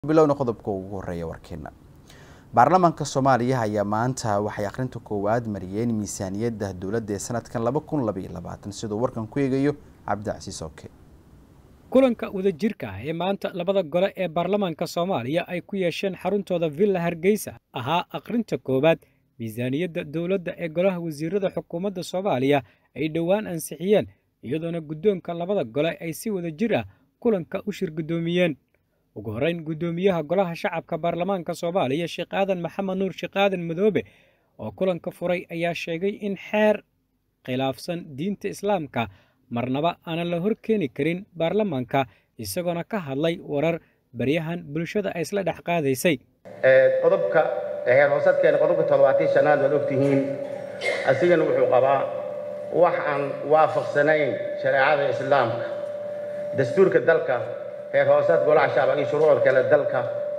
bilowna qodobka ugu horeeya warkeena baarlamaanka soomaaliya ayaa maanta waxay akhrinta koowaad mariyeen miisaaniyadda dowladda ee sanadkan laba kun labaiyo labaatan siduu warkan ku eegayo cabdicasiis oke kulanka wadajirka ah ee maanta labada gole ee baarlamaanka soomaaliya ay ku yeesheen xaruntooda villa hargeysa ahaa akhrinta koowaad miisaaniyadda dowladda ee golaha wasiirada xukuumadda soomaaliya ay dhowaan ansixiyeen iyadoona guddoonka labada gole ay si wadajir ah kulanka u shir guddoomiyeen ugu horreyn guddoomiyaha golaha shacabka baarlamaanka soomaaliya sheekh aadan maxamed nuur sheekh aadan madoobe oo kulanka furay ayaa sheegay in xeer khilaafsan diinta islaamka marnaba aanan la hor keeni karin baarlamaanka isagoona ka hadlay warar baryahan bulshada ay isla dhex qaadaysay qodobka heer hoosadkeena qodobka toddobaatan shanaad waad ogtihiin asigana wuxuu qabaa wax aan waafaqsanayn shareecada islaamka dastuurka dalka heer hoosaad golaha shacab iyo shuruucda kale dalka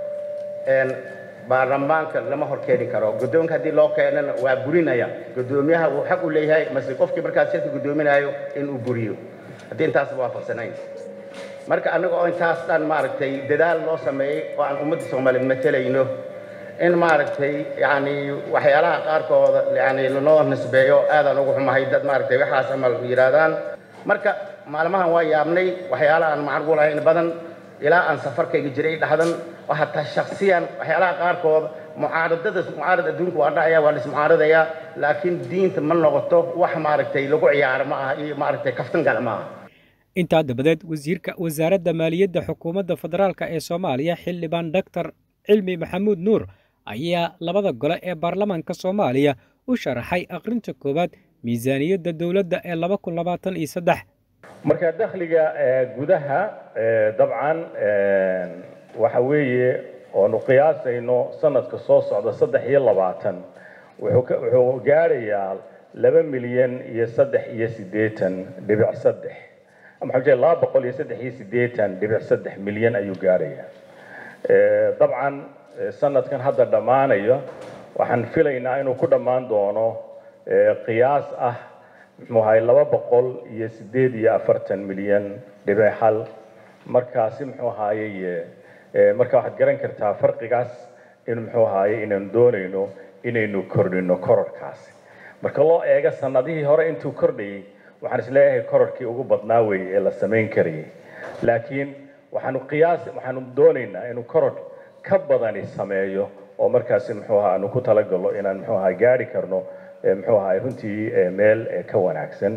baarlamaanka lama hor keeni karo guddoonka haddii loo keenana waa burinaya guddoomiyaha uu xaq u leeyahay mase qofkii markaas shirka guddoominayo inuu buriyo haddii intaasba waafaqsanayn marka annaga oo intaas dhan maaragtay dadaal loo sameeyey oo aan ummadda soomaaliyeed matelayno in maaragtay yacni waxyaalaha qaarkooda yani lanoo nisbeeyo aadaan ugu xumahay dad maaragtay waxaas amal yidhaahdaan marka maalmahan waa yaabnay waxyaalaha aan macquul ahayn badan ilaa aan safarkayga jiray dhahdan oo hataa shaksiyan waxyaalaha qaarkood mucaaradada mucaarad adduunka waa dhacaya waa lismucaaradayaa laakiin diinta ma noqoto wax maaragtay lagu ciyaaro ma aha iyo maaragtay kaftan gal ma aha intaa dabadeed wasiirka wasaaradda maaliyadda xukuumadda federaalka ee soomaaliya xildhibaan doctor cilmi maxamuud nuur ayaa labada gole ee baarlamaanka soomaaliya u sharaxay akhrinta koowaad miisaaniyadda dowladda ee laba kun labaatan iyo saddex marka dakhliga gudaha dabcan waxa weeye oonu qiyaasayno sanadka soo socda saddex iyo labaatan wuxuu gaarayaa laba milyan iyo saddex iyo siddeetan dhibic saddex maxaa jee laba boqol iyo saddex iyo siddeetan dhibic saddex milyan ayuu gaarayaa dabcan sanadkan hadda dhammaanaya waxaan filaynaa inuu ku dhammaan doono qiyaas ah muxuu ahay laba boqol iyo siddeed iyo afartan milyan dhibic hal markaasi muxuu ahaayey marka waxaad garan kartaa farqigaas in muxuu ahaayey inaynu doonayno inaynu kordhino kororkaasi marka loo eego sanadihii hore intuu kordhayay waxaan isleeyahay kororkii ugu badnaa weeye ee la samayn karayay laakiin waxaanu qiyaas waxaanu doonaynaa inuu koror ka badani sameeyo oo markaasi muxuu ahaa aanu ku talagalo inaan muxuu ahaa gaari karno muxuu ahaay runtii meel ka wanaagsan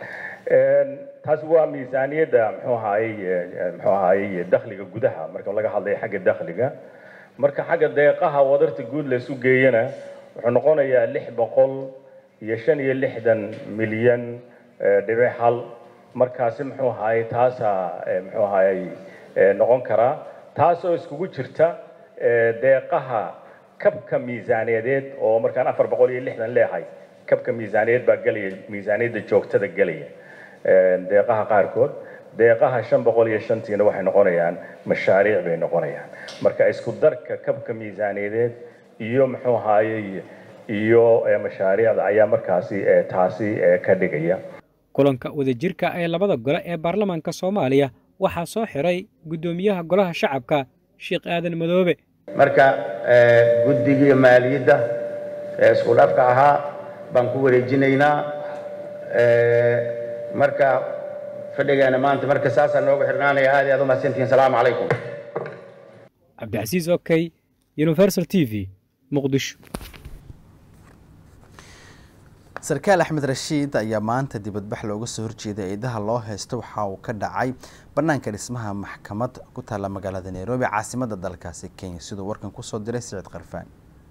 taasi waa miisaaniyadda muxuu ahaayey muxuu ahaayey dakhliga gudaha marka laga hadlayo xagga dakhliga marka xagga deeqaha wadarta guud la isu geeyana wuxuu noqonayaa lix boqol iyo shan iyo lixdan milyan dhibic hal markaasi muxuu ahaayey taasaa muxuu ahaayey noqon karaa taasoo iskugu jirta deeqaha kabka miisaaniyadeed oo markaan afar boqol iyo lixdan leehay kabka miisaaniyadeed baa gelaya miisaaniyadda joogtada gelaya deeqaha qaarkood deeqaha shan boqol iyo shantiina waxay noqonayaan mashaariic bay noqonayaan marka isku darka kabka miisaaniyadeed iyo muxuu ahaayey iyo mashaariicda ayaa markaasi taasi ka dhigaya kulanka wadajirka ee labada gole ee baarlamaanka soomaaliya waxaa soo xiray guddoomiyaha golaha shacabka sheekh aadan madoobe marka guddigii maaliyadda ee isku dhafka ahaa baan ku wareejinaynaa marka fadhigeena maanta marka saasaa noogu xirnaanaya aad iyo aad u mahadsantihiin salaamu calaykum cabdicasiis okey universal t v muqdisho sarkaal axmed rashiid ayaa maanta dibadbax looga soo horjeeday eedaha loo haysto waxa uu ka dhacay bannaanka dhismaha maxkamad ku taalla magaalada nairobi caasimadda dalkaasi kenya siduu warkan kusoo diray siciid karfaan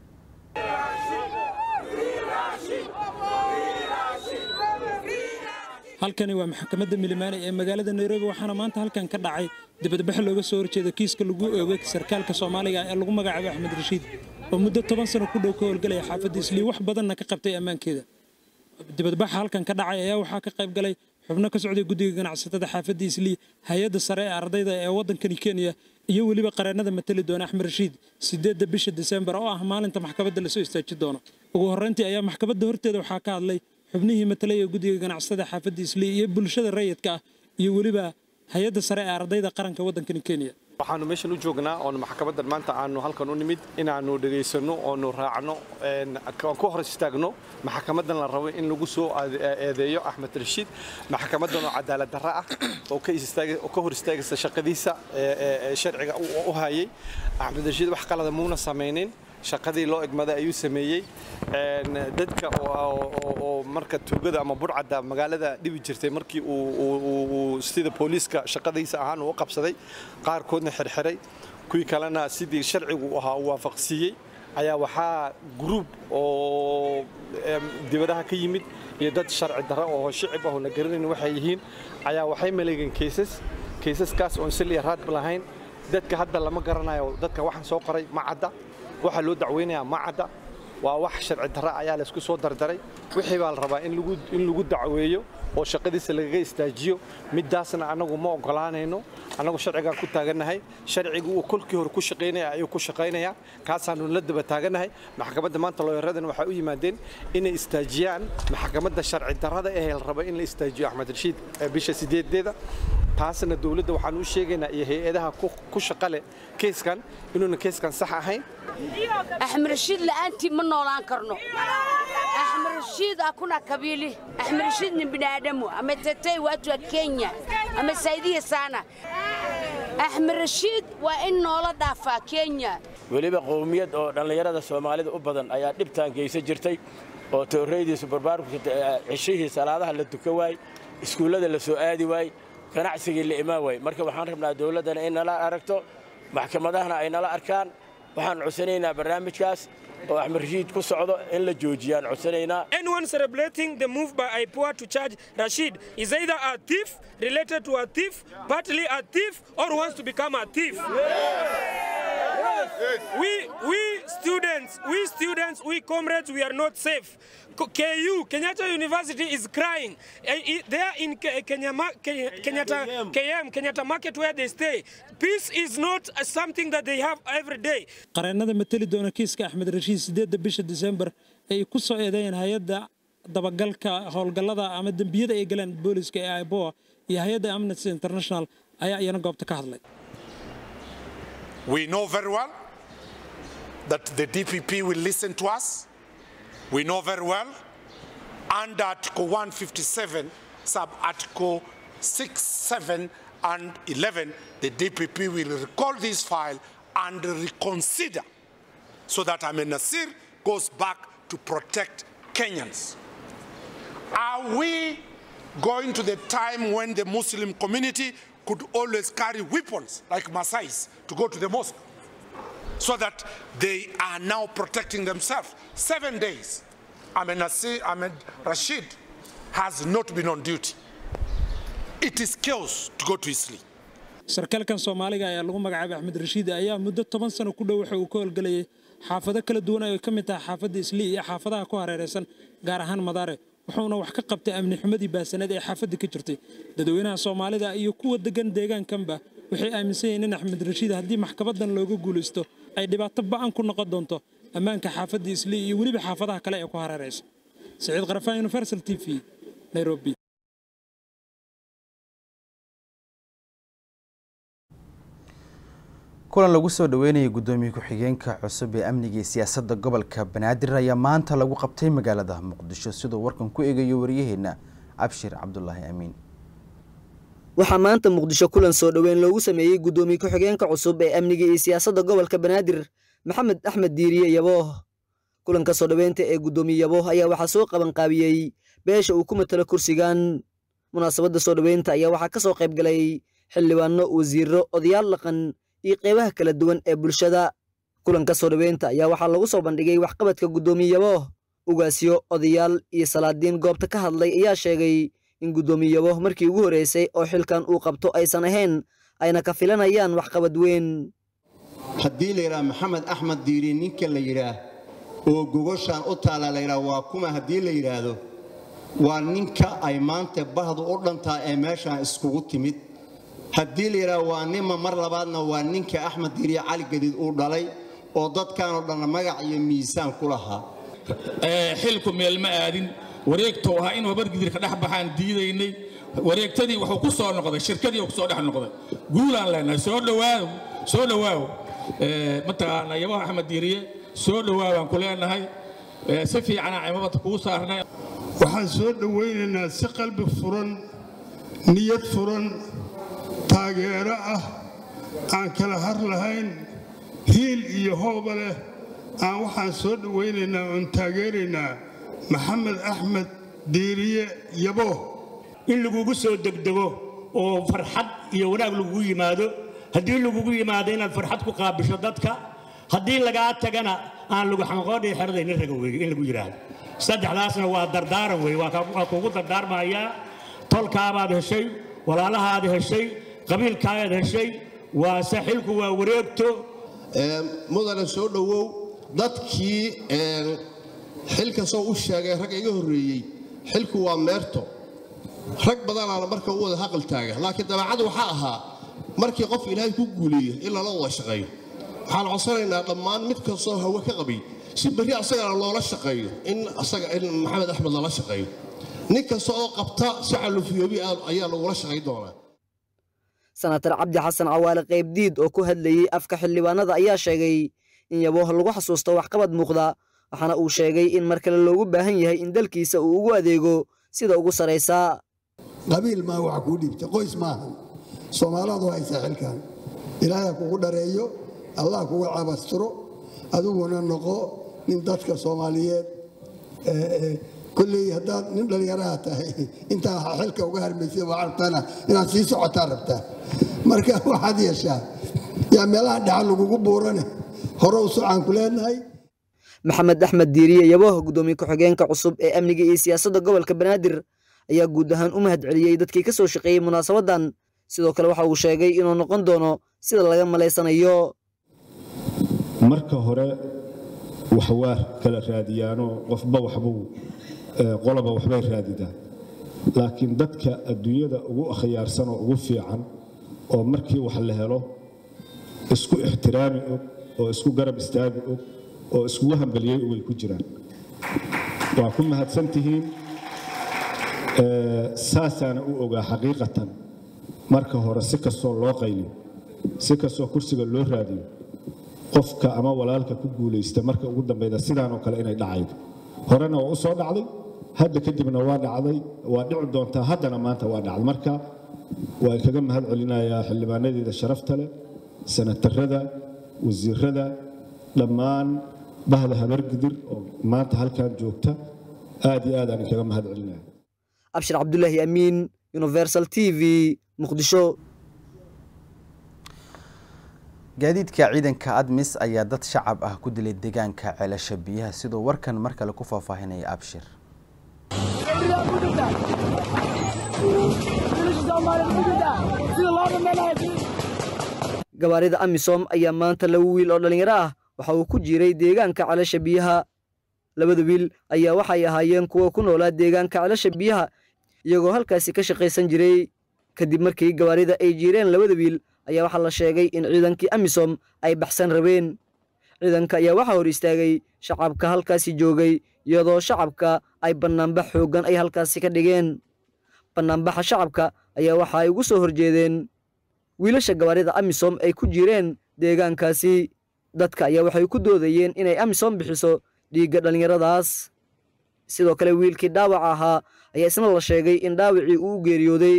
halkani waa maxkamadda milimaani ee magaalada nairobi waxaana maanta halkan ka dhacay dibadbax looga soo horjeeda kiiska lagu oogay sarkaalka soomaaliga ee lagu magacaabo axmed rashiid oo muddo toban sano ku dhow ka howlgalaya xaafadda islii wax badanna ka qabtay ammaankeeda dibadbaxa halkan ka dhacay ayaa waxaa ka qayb galay xubno ka socday guddiga ganacsatada xaafadda islii hay-adda sare ee ardayda ee waddankani kenya iyo weliba qareennada matali doona axmed rashiid sideedda bisha disembar oo ah maalinta maxkamadda lasoo istaaji doono ugu horrayntii ayaa maxkamadda horteeda waxaa ka hadlay xubnihii matalay ee guddiga ganacsatada xaafadda islii iyo bulshada rayidka ah iyo weliba hay-adda sare ee ardayda qaranka waddankani kenya waxaanu meeshan u joognaa oonu maxkamaddan maanta aanu halkan u nimid inaannu dhegaysanno oonu raacno aan ku hor istaagno maxkamaddan la rabo in lagu soo eedeeyo axmed rashiid maxkamaddan oo cadaalad darra ah oo ka hor istaagaysa shaqadiisa sharciga u hayay axmed rashiid wax qalada muuna samaynin shaqadii loo egmaday ayuu sameeyey dadka oo marka tuugada ama burcadda magaalada dhibi jirtay markii uu sida booliiska shaqadiisa ahaan uu u qabsaday qaarkoodna xirxiray kuwii kalena sidii sharcigu ahaa uu waafaqsiiyey ayaa waxaa gruub oo dibadaha ka yimid iyo dad sharci darro oo shicib ah oo la garanayn waxay yihiin ayaa waxay maleegeen keysas keysaskaas oon sil iyo raadba lahayn dadka hadda lama garanayo dadka waxaan soo qoray ma cadda waxaa loo dacweynayaa ma cadda waa wax sharci darra ayaa laysku soo dardaray wixii baa la rabaa in lagu dacweeyo oo shaqadiisa lagaga istaajiyo middaasna annagu ma ogolaanayno annagu sharcigaan ku taagannahay sharcigu uu kolkii hore ku shaqaynaya ayuu ku shaqaynayaa kaasaanu la daba taagannahay maxkamadda maanta looyaradan waxay u yimaadeen inay istaajiyaan maxkamadda sharci darrada ee la raba in la istaajiyo axmed rashiid bisha sideedeeda taasna dowladda waxaan u sheegaynaa iyo hay-adaha ku shaqa leh keyskan inuuna keyskan sax ahayn axmed rashiid la'aantii ma noolaan karno axmed rashiid hakuna kabili axmed rashiid ni binadamu ametetei watu wa kenya amesaidia sana axmed rashiid waa in noola dhaafaa kenya weliba qowmiyad oo dhallinyarada soomaalida u badan ayaa dhibtaan geysan jirtay oo toorreydiisu barbaarku cishihii salaadaha la duka waay iskuullada la soo aadi waay ganacsigii la imaan waay marka waxaan rabnaa dowladdana in nala aragto maxkamadahana ay nala arkaan waxaan codsanaynaa barnaamijkaas oo axmed rashiid ku socdo in la joojiyaan codsanaynaa anyone celebrating the move by IPOA to charge Rashid is either a thief related to a thief partly a thief or wants to become a thief we we students we students we comrades we are not safe KU Kenyatta University is crying they are in Kenyatta KM Kenyatta Market where they stay peace is not something that they have every day qareennada mateli doona kiiska axmed rashiid sideedda bisha disembar ay ku soo eedeeyeen hay-adda dabagalka howlgallada ama dembiyada ay galeen booliska ee iboa iyo hay-adda amnesty international ayaa iyana goobta ka hadlay We know very well that the DPP will listen to us. We know very well under Article 157, sub Article 6, 7, and 11, the DPP will recall this file and reconsider so that Amin Nasir goes back to protect Kenyans. Are we going to the time when the Muslim community could always carry weapons like Masais to go to the mosque so that they are now protecting themselves? Seven days, Ahmed, Nasir, Ahmed Rashid has not been on duty. It is chaos to go to his sleep. sarkaalkan soomaaliga ayaa lagu magacaabay axmed rashiid ayaa muddo toban sano ku dhow waxa uu ka howlgelayay xaafado kala duwan ay ka mid tahay xaafadda islii iyo xaafadaha ku hareeraysan gaar ahaan madaare wuxuuna wax ka qabtay amni xumadii baasaneed ee xaafadda ka jirtay dadweynaha soomaalida iyo kuwa degan deegaankanba waxay aaminsan yihiin in axmed rashiid haddii maxkamadan looga guulaysto ay dhibaato ba'an ku noqon doonto ammaanka xaafadda islii iyo weliba xaafadaha kale ee ku hareeraysa siciid qarafaan universal t v nairobi kulan lagu soo dhaweynayay guddoomiye ku-xigeenka cusub ee amniga iyo siyaasadda gobolka banaadir ayaa maanta lagu qabtay magaalada muqdisho siduu warkan ku eegayo waryaheena abshir cabdulaahi amiin waxaa maanta muqdisho kulan soo dhoweyn loogu sameeyey guddoomiye ku-xigeenka cusub ee amniga iyo siyaasadda gobolka banaadir maxamed axmed diiriye yabooh kulanka soo dhoweynta ee guddoomiye yabooh ayaa waxaa soo qabanqaabiyey beesha uu ku matalo kursigan munaasabadda soo dhoweynta ayaa waxaa ka soo qayb galay xildhibaano wasiiro odayaal dhaqan iyo qeybaha kala duwan ee bulshada kulanka soo dhoweynta ayaa waxaa lagu soo bandhigay waxqabadka guddoomiye yabooh ugaasyo odayaal iyo salaadiin goobta ka hadlay ayaa sheegay in guddoomiye yabooh markii ugu horreysay oo xilkan uu qabto aysan ahayn ayna ka filanayaan waxqabad weyn haddii la yidhaha maxamed axmed diiri ninka la yidhaah oo gogoshaan u taalla la yidhaah waa kuma haddii la yidhaahdo waa ninka ay maanta bahdu u dhantaa ee meeshaan iskugu timid haddii la yidhaah waa nima mar labaadna waa ninka axmed diiriye cali gadiid uu dhalay oo dadkaanoo dhanna magac iyo miisaan ku lahaa xilku meel ma aadin wareegtou ahaa in wabargidirka dhex baxaan diidaynay wareegtadii wuxuu ku soo noqday shirkadii uu ku soo dhex noqday guulaan leenahay soo dhowaaw soo dhowaaw mataqaana yabaha axmed diiriye soo dhowaawaan ku leenahay si fiicanaa cimamada kugu saarnay waxaan soo dhowaynaynaa si qalbi furan niyad furan taageero ah aan kala har lahayn hiil iyo hooba leh aan waxaan soo dhowaynaynaa oon taageeraynaa maxamed axmed diiriye yabo in lagugu soo degdego oo farxad iyo wanaag lagugu yimaado haddii lagugu yimaado inaad farxad ku qaabisho dadka haddii lagaa tagana aan lagu xanqoodhii xeradaynin raga weeye in lagu yidhaahdo saddexdaasna waa dardaaran weeye waa kuugu dardaarmayaa tolkaabaad heshay walaalahaad heshay qabiilkaagaad heshay waa saxilku waa wareegto mudane soo dhowow dadkii xilka soo u sheegay ragga iga horreeyey xilku waa meerto rag badanaana marka u wada haqal taaga laakiin dabeecadu waxaa ahaa markii qof ilaahay ku guuleeyo in lala wada shaqeeyo waxaan codsanaynaa dhammaan mid kastoo hawe ka qabay si berri asagana loola shaqeeyo in asaga in maxamed axmed lala shaqeeyo nin kasta oo qabta si calufiyoobi ayaa lagula shaqayn doonaa senatar cabdi xasan cawaale qaybdiid oo ku hadlayey afka xildhibaanada ayaa sheegay in yabooh lagu xasuusto waxqabad muuqda waxaana uu sheegay in mar kale loogu baahan yahay in dalkiisa uu ugu adeego sida ugu saraysaa qabiil maa wax kuu dhiibta qoys maahan soomaalaadu haysaa xilkan ilaahay kugu dhareeyo allah kugu cabastiro adiguna noqo nin dadka soomaaliyeed kolley haddaad nin dhallinyaraha tahay intaa xilka uga harmaysa waa rabtaana inaad sii socotaa rabtaa marka waxaad yeeshaa yaa meelaha dhaxa lagugu buurane hore u socaan ku leenahay maxamed axmed diiriye yabooh guddoomiye ku-xigeenka cusub ee amniga iyo siyaasadda gobolka banaadir ayaa guud ahaan u mahad celiyey dadkii ka soo shaqeeyey munaasabadan sidoo kale waxa uu sheegay inuu noqon doono sida laga malaysanayo marka hore wax waa kala raadiyaanoo qofba waxbuu qoloba waxbay raadidaan laakiin dadka adduunyada ugu akhyaarsan oo ugu fiican oo markii wax la helo isku ixtiraami og oo isku garab istaagi og oo iskugu hambaliyey way ku jiraan waa ku mahadsan tihiin saasaana u ogaa xaqiiqatan marka hore si kastoo loo qayliyo si kastoo kursiga loo raadiyo qofka ama walaalka ku guulaysta marka ugu dambeyda sidaanoo kale inay dhacaydo horena waa u soo dhacday hadda kadibna waa dhacday waa dhici doontaa haddana maanta waa dhacday marka waa kaga mahad celinayaa xildhibaanadeeda sharafta leh sanatarada wasiirada dhammaan bahda habargidir oo maanta halkan joogta aad iyo aad aan kaga mahad celinaya abshir cabdulaahi amiin universal t v muqdisho gaadiidka ciidanka admis ayaa dad shacab ah ku dilay deegaanka ceelasha biyaha siduu warkan mar kale ku faahfaahinaya abshir gawaarida amisom ayaa maanta laba wiil oo dhallinyaro ah waxa uu ku jiray deegaanka ceelasha biyaha labada wiil ayaa waxay ahaayeen kuwa ku noolaa deegaanka ceelasha biyaha iyagoo halkaasi ka shaqaysan jiray kadib markii gawaarida ay jiireen labada wiil ayaa waxaa la sheegay in ciidankii amisom ay baxsan rabeen ciidanka ayaa waxaa hor istaagay shacabka halkaasi joogay iyadoo shacabka ay bannaanbax xooggan ay halkaasi ka dhigeen bannaanbaxa shacabka ayaa waxa ay ugu soo horjeedeen wiilasha gawaarida amisom ay ku jireen deegaankaasi dadka ayaa waxay ku doodayeen inay amisom bixiso dhiigga dhallinyaradaas sidoo kale wiilkii dhaawaca ahaa ayaa isna la sheegay in dhaawacii uu u geeriyooday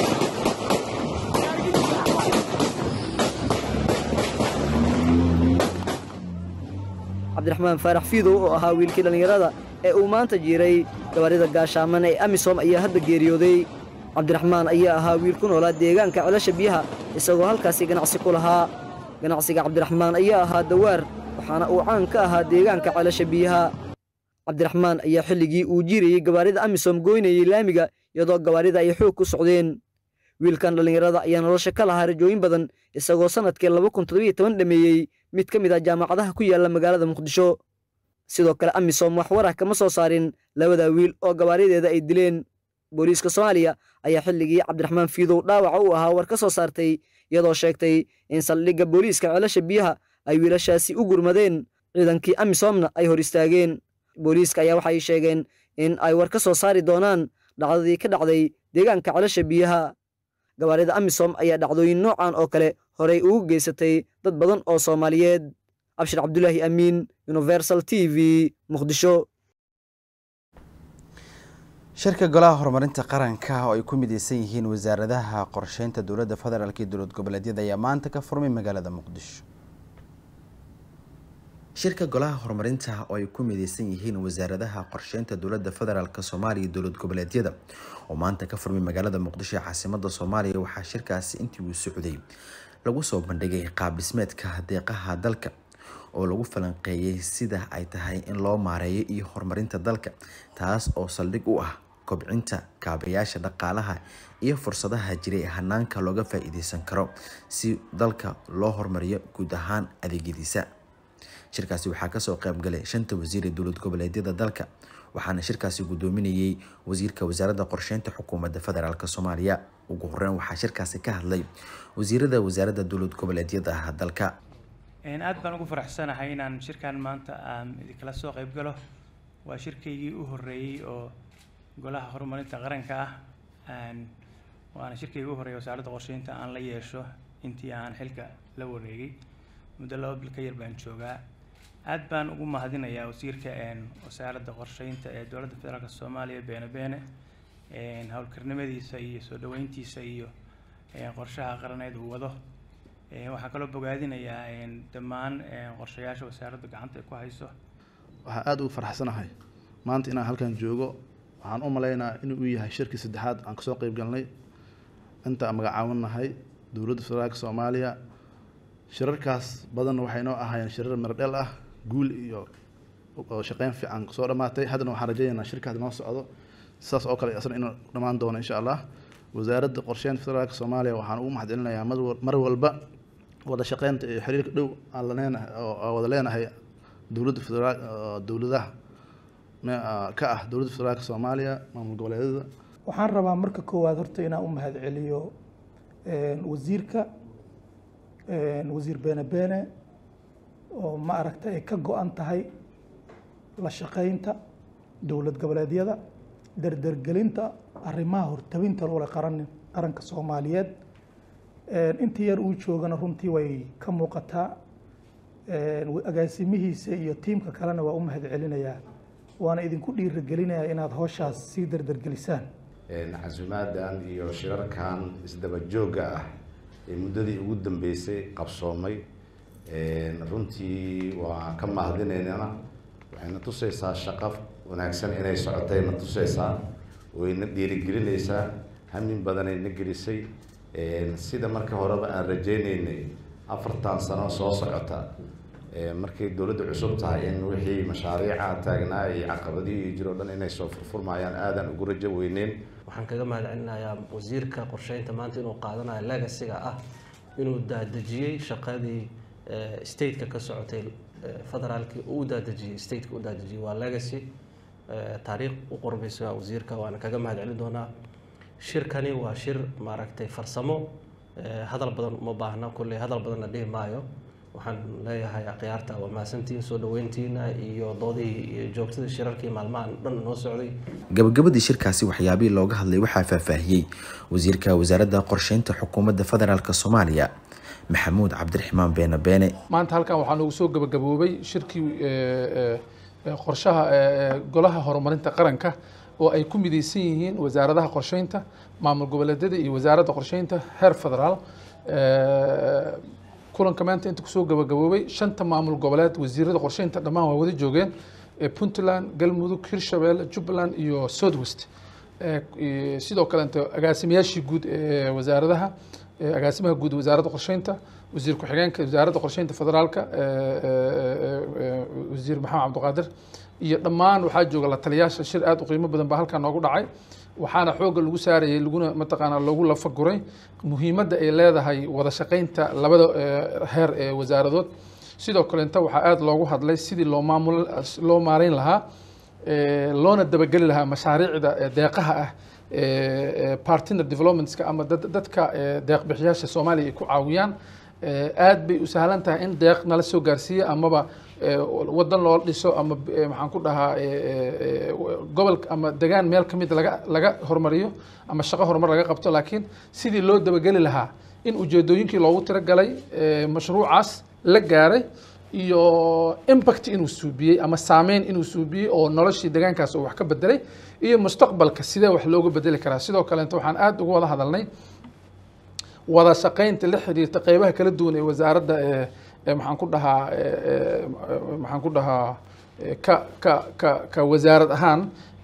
cabdiraxmaan faarax fiidow oo ahaa wiilkii dhallinyarada ee uu maanta jiiray gawaarida gaashaaman ee amisom ayaa hadda geeriyooday cabdiraxmaan ayaa ahaa wiil ku noolaa deegaanka celasha biyaha isagoo halkaasi ganacsi ku lahaa ganacsiga cabdiraxmaan ayaa ahaa dawaar waxaana uu caan ka ahaa deegaanka celasha biyaha cabdiraxmaan ayaa xilligii uu jiirayey gawaarida amisom goynayey laamiga iyadoo gawaarida ay xoog ku socdeen wiilkan dhallinyarada ayaa nolosha ka lahaa rajooyin badan isagoo sannadkii laba kun toddobiyo toban dhameeyey mid ka mid ah jaamacadaha ku yaalla magaalada muqdisho sidoo kale amisom wax warah kama soo saarin labada wiil oo gawaarideeda ay dileen booliiska soomaaliya ayaa xilligii cabdiraxmaan fiidow dhaawaca u ahaa war ka soo saartay iyadoo sheegtay in saldhigga booliiska ceelasha biyaha ay wiilashaasi u gurmadeen ciidankii amisomna ay hor istaageen booliiska ayaa waxay sheegeen in ay war ka soo saari doonaan dhacdadii ka dhacday deegaanka celasha biyaha gawaarida amisom ayaa dhacdooyin noocan oo kale horey ugu geysatay dad badan oo soomaaliyeed abshir cabdulaahi amiin universal t v muqdisho shirka golaha horumarinta qaranka oo ay ku mideysan yihiin wasaaradaha qorsheynta dowladda federaalk iyo dowlad goboleedyada ayaa maanta ka furmay magaalada muqdisho shirka golaha horumarinta oo ay ku mideysan yihiin wasaaradaha qorsheynta dowladda federaalk soomaaliya iyo dowlad goboleedyada oo maanta ka furmay magaalada muqdisho ee caasimada soomaaliya waxaa shirkaasi intii uu socday lagu soo bandhigay qaab dhismeedka deeqaha dalka oo lagu falanqeeyey sida ay tahay in loo maareeyo iyo horumarinta dalka taas oo saldhig u ah kobcinta kaabayaasha dhaqaalaha iyo fursadaha jiray hanaanka looga faa-iideysan karo si dalka loo horumariyo guud ahaan adeegyadiisa shirkaasi waxaa kasoo qaybgalay shanta wasiir ee dowlad goboleedyada dalka waxaana shirkaasi gudoominayay wasiirka wasaaradda qorsheynta xukuumadda federaalk soomaaliya ugu horeyn waxaa shirkaasi ka hadlay wasiirada wasaaradda dowlad goboleedyada dalka aad baan ugu faraxsanahay inaan shirkan maanta aan idinkala soo qayb galo waa shirkaygii u horeeyey oo golaha horumarinta qaranka ah waana shirkaygii u horreeyay wasaaradda qorsheynta aan la yeesho intii aan xilka la wareegay muddo laba bil ka yar baan joogaa aad baan ugu mahadinayaa wasiirka wasaaradda qorsheynta ee dowladda federaalk soomaaliya beene beene howlkarnimadiisa iyo soo dhaweyntiisa iyo qorshaha qaraneed uu wado waxaan kaloo bogaadinayaa dhammaan qorshayaasha wasaaradda gacanta ay ku hayso waxaan aada ugu faraxsanahay maanta inaan halkan joogo waxaan u maleynayaa inuu yahay shirkii saddexaad aan kasoo qeyb galnay inta aan magacaawinahay dowladda federaalka soomaaliya shirarkaas badanna waxay noo ahaayeen shirar miradheel ah guul iyo oo shaqeyn fiican soo dhammaatay haddana waxaan rajaynaynaa shirkaas noo socdo sidaas oo kale asna inuu dhammaan doono insha allah wasaaradda qorsheynta federaalka soomaaliya waxaan ugu mahadcelinayaa mar walba wada shaqeynta iyo xiriirka dhow aan laneenahay oo wada leenahay dowladda federaal dowladaha ka ah dowladda federaalka soomaaliya maamul goboleedyada waxaan rabaa marka koowaad horta inaan u mahadceliyo wasiirka wasiir beene beene oo ma aragta ay ka go-an tahay la shaqeynta dowlad goboleedyada dardargelinta arrimaha hortabinta lole qaran qaranka soomaaliyeed intii yar uu joogana runtii way ka muuqataa agaasimihiisa iyo tiimka kalena waa u mahadcelinayaa waana idinku dhiirigelinayaa inaad howshaas sii dardargelisaan casuumaadan iyo shirarkan isdaba joogga ah ee muddadii ugu dambeysay qabsoomay runtii waa ka mahadinaynana waxayna tusaysaa shaqo wanaagsan inay socotay na tusaysaa wayna dhiirigelinaysaa hamin badanay na gelisay sida marka horeba aan rajaynaynay afartan sano soo socota markay dowladda cusub tahay in wixii mashaariica taagnaa iyo caqabadihii jiro dhan inay soo furfurmayaan aadan ugu rajo weyneyn waxaan kaga mahadcelinayaa wasiirka qorsheynta maanta inuu qaadanayo legasiga ah inuu daadejiyey shaqadii stateka ka socotay federaalkii uu daadejiyey stateka u daadejiyey waa legacy taariikh u qormaysa wasiirka waana kaga mahadcelin doonaa shirkani waa shir maaragtay farsamo hadal badan uma baahna kulley hadal badanna dhihi maayo waxaan leeyahay akhyaarta waa mahadsantihiin soo dhaweyntiina iyo doodihii iyo joogtadii shirarkii maalmahan dhan noo socday gabagabadii shirkaasi waxyaabihii looga hadlay waxaa faahfaahiyey wasiirka wasaaradda qorsheynta xukuumadda federaalk soomaaliya maxamuud cabdiraxmaan beene beene maanta halkan waxaa noogu soo gabagaboobay shirkii qorshaha golaha horumarinta qaranka oo ay ku mideysan yihiin wasaaradaha qorsheynta maamul goboleedyada iyo wasaaradda qorsheynta heer federaal kulanka maanta inta kusoo gabagaboobay shanta maamul goboleed wasiirada qorsheynta dhammaan waa wada joogeen puntland galmudug hirshabelle jubbaland iyo southwest sidoo kaleeto agaasimayaashii guud ee wasaaradaha agaasimaha guud wasaaradda qorsheynta wasiir ku-xigeenka wasaaradda qorsheynta federaalka wasiir maxamed cabdiqaadir iyo dhammaan waxaa jooga la taliyaasha shir aad u qiimo badan baa halkaa noogu dhacay waxaana xoogga lagu saarayay laguna mataqaanaa loogu lafaguray muhiimadda ay leedahay wada shaqeynta labada heer ee wasaaradood sidoo kalenta waxaa aada loogu hadlay sidii loo maamul loo maareyn lahaa loona dabageli lahaa mashaariicda deeqaha ah partner developmentska ama dadka deeqbixiyaasha soomaaliya ay ku caawiyaan aad bay u sahlan tahay in deeq nala soo gaarsiiya amaba wadan loo dhiso ama maxaan ku dhahaa gobol ama degaan meel ka mid laga laga hormariyo ama shaqo horumar laga qabto laakiin sidii loo dabageli lahaa in ujeedooyinkii loogu tiragalay mashruucaas la gaaray iyo impact inuu suubiyey ama saameyn inuu suubiyey oo noloshii deegaankaas uu wax ka bedelay iyo mustaqbalka sidee wax looga bedeli karaa sidoo kaleeto waxaan aada uga wada hadalnay wada shaqaynta la xiriirta qeybaha kala duwan ee wasaaradda ee maxaan ku dhahaa maxaan ku dhahaa ka ka ka ka wasaarad ahaan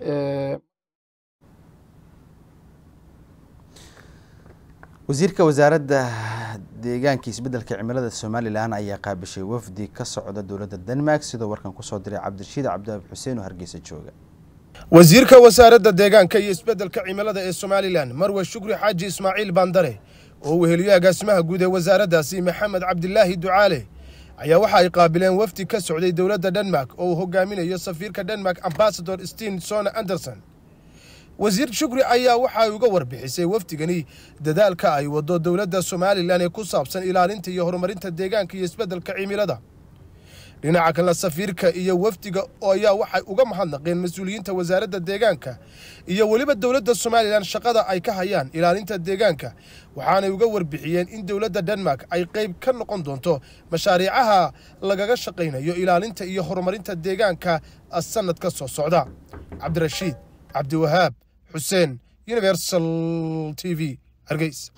wasiirka wasaaradda deegaanka isbeddelka cimilada somalilan ayaa qaabishay wafdi ka socda dowladda denmark sidoo warkan kusoo diray cabdirashiid cabdiwahab xuseen oo hargeysa jooga wasiirka wasaaradda deegaanka iyo isbeddelka cimilada ee somalilan marwe shukri xaaji ismaaciil baandare oo weheliyo agaasimaha guud ee wasaaraddaasi maxamed cabdilaahi ducaale ayaa waxa ay qaabileen wafdi ka socday dowladda denmark oo uu hogaaminayo safiirka denmark ambasador steen sona anderson wasiir shukri ayaa waxa ay uga warbixisay wafdigani dadaalka ay wado dowladda somalilan ee ku saabsan ilaalinta iyo horumarinta deegaanka iyo isbeddelka cimilada dhinaca kalena safiirka iyo wafdiga ayaa waxay uga mahadnaqeen mas-uuliyiinta wasaaradda deegaanka iyo weliba dowladda somalilan shaqada ay ka hayaan ilaalinta deegaanka waxaanay uga warbixiyeen in dowladda denmark ay qayb ka noqon doonto mashaariicaha lagaga shaqaynayo ilaalinta iyo horumarinta deegaanka sanadka soo socda cabdirashiid cabdiwahaab xuseen universal t v hargeys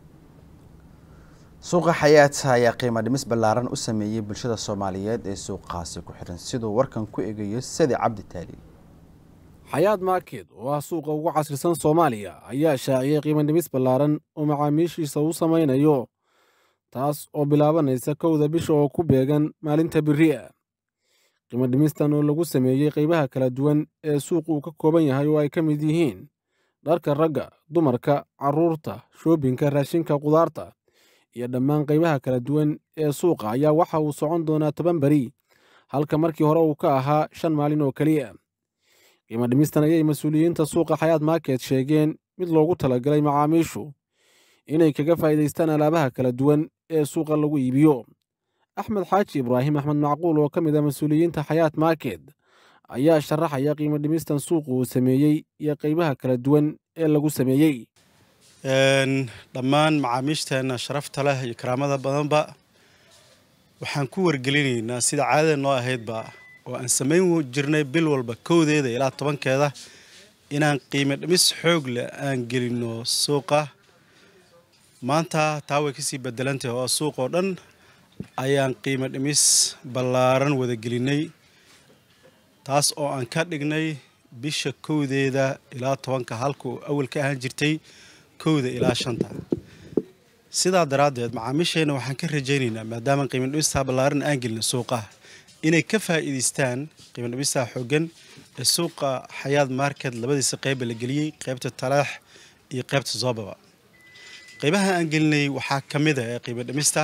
suuqa xayaata ayaa qiimo dhimis ballaaran u sameeyey bulshada soomaaliyeed ee suuqaasi ku xiran siduu warkan ku egayo sadi cabdi taali xayaad market oo ah suuqa ugu casrisan soomaaliya ayaa shaaciyey qiimo dhimis ballaaran oo macaamiishiisa u samaynayo taas oo bilaabanaysa kowda bisha oo ku beegan maalinta beri'a qiimo dhimistan oo lagu sameeyey qaybaha kala duwan ee suuqa uu ka kooban yahay oo ay ka mid yihiin dharka ragga dumarka carruurta shoobinka raashinka qudaarta iyo dhammaan qaybaha kala duwan ee suuqa ayaa waxa uu socon doonaa toban beri halka markii hore uu ka ahaa shan maalin oo keliya qiimo dhimistan ayay mas-uuliyiinta suuqa xayaad market sheegeen mid loogu talagalay macaamiishu inay kaga faa'iidaystaan alaabaha kala duwan ee suuqa lagu iibiyo axmed xaaji ibraahim axmed macquul oo ka mid ah mas-uuliyiinta xayaat market ayaa sharaxaya qiimo dhimistan suuqa uu sameeyey iyo qaybaha kala duwan ee lagu sameeyey dhammaan macaamiishteenna sharafta leh iyo karaamada badanba waxaan ku wargelinaynaa sida caadada noo ahaydba oo aan samayn jirnay bil walba kowdeeda ilaa tobankeeda inaan qiimo dhimis xoog leh aan gelinno suuqa maanta taa way kasii bedelantahay oo suuq oo dhan ayaan qiimo dhimis ballaaran wada gelinay taas oo aan ka dhignay bisha kowdeeda ilaa tobanka halka uu awal ka ahaan jirtay kowda ilaa shanta sidaa daraaddeed macaamiisheenna waxaan ka rajaynaynaa maadaama qiimo dhimistaa ballaaran aan gelin suuqaha inay ka faa'iidaystaan qiimo dhimistaa xooggan ee suuqa xayaad market labadiisa qeyba la geliyey qeybta talaax iyo qeybta zoobaba qeybaha aan gelinay waxaa ka mid a ee qiimo dhimista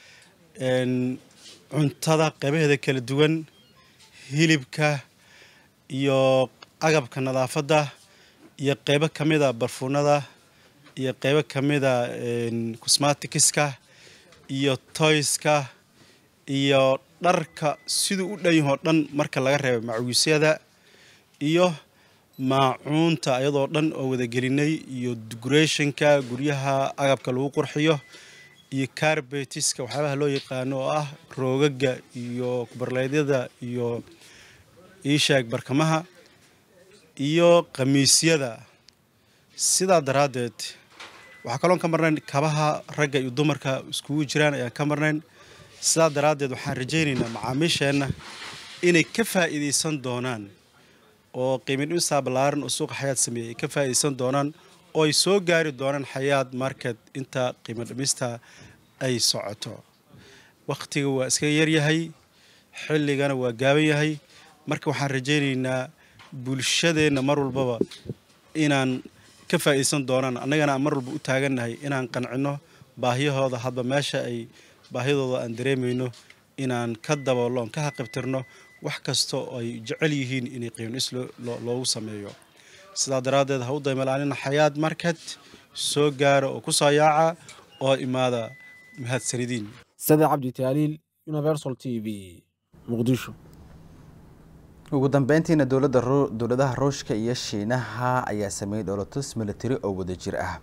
cuntada qeybaheeda kala duwan hilibka iyo agabka nadaafadda iyo qeybo ka mid a barfuunada iyo qeybo ka mida cosmatikiska iyo toyska iyo dharka siduu u dhan yahoo dhan marka laga reebo macawiisyada iyo maacuunta iyadoo dhan oo wada gelinay iyo decorationka guryaha agabka lagu qurxiyo iyo carbetiska waxyaabaha loo yaqaano oo ah roogaga iyo kubarleedyada iyo iishaag barkamaha iyo khamiisyada sidaa daraaddeed waxaa kaloon ka marnayn kabaha ragga iyo dumarka iskugu jiraan ayaan ka marnayn sidaa daraaddeed waxaan rajaynaynaa macaamiisheenna inay ka faa'iidaysan doonaan oo qiimo dhimista ballaaran oo suuqa xayaad sameeyey ay ka faa'iidaysan doonaan oo ay soo gaari doonaan xayaad market inta qiimo dhimista ay socoto wakhtiga waa iska yaryahay xilligana waa gaaban yahay marka waxaan rajaynaynaa bulshadeenna mar walbaba inaan ka faa'iidaysan doonaan annagana aan mar walba u taagannahay inaan qancinno baahiyahooda hadba meesha ay baahidooda aan dareemayno inaan ka daboollo oon ka haqibtirno wax kasta oo ay jecel yihiin inay qiimdhis loogu sameeyo sidaa daraaddeed ha u daymalaalina xayaad market soo gaara oo ku soo yaaca oo imaada mahadsanidin sade cabdi taaliil universal t v muqdisho ugu dambeyntiina dowladda dowladaha ruushka iyo shiinaha ayaa sameeyey dholotus military oo wadajir ah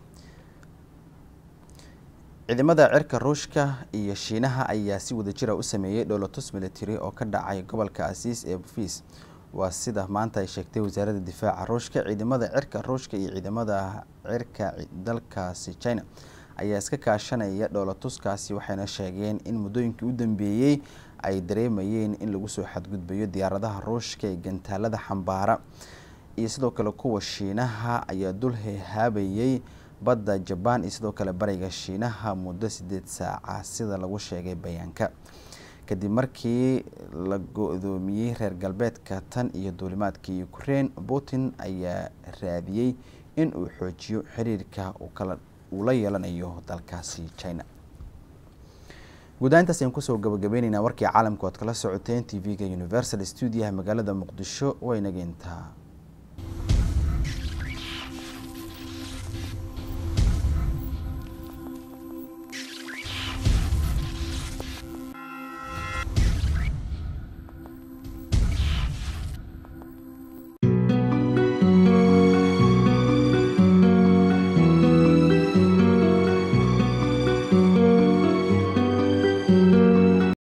ciidamada cirka ruushka iyo shiinaha ayaa si wadajira u sameeyey dholotus military oo ka dhacay gobolka asiis ee bufis waa sida maanta ay sheegtay wasaaradda difaaca ruushka ciidamada cirka ruushka iyo ciidamada cirka dalkaasi china ayaa iska kaashanaya dhoolatuskaasi waxayna sheegeen in muddooyinkii u dambeeyey ay dareemayeen in lagu soo xadgudbayo diyaaradaha ruushka ee gantaalada xambaara iyo sidoo kale kuwa shiinaha ayaa dul hehaabayay badda jabaan iyo sidoo kale bariga shiinaha muddo sideed saaca sida lagu sheegay bayaanka kadib markii la go-doomiyey reer galbeedka tan iyo duulimaadkii ukraine putin ayaa raadiyey in uu xoojiyo xiriirka uu la yeelanayo dalkaasi china guudahaintaas ayaan kusoo gabagabeyneynaa warkii caalamka ood kala socoteen t v-ga universal stuudiyaha magaalada muqdisho waynageyntaa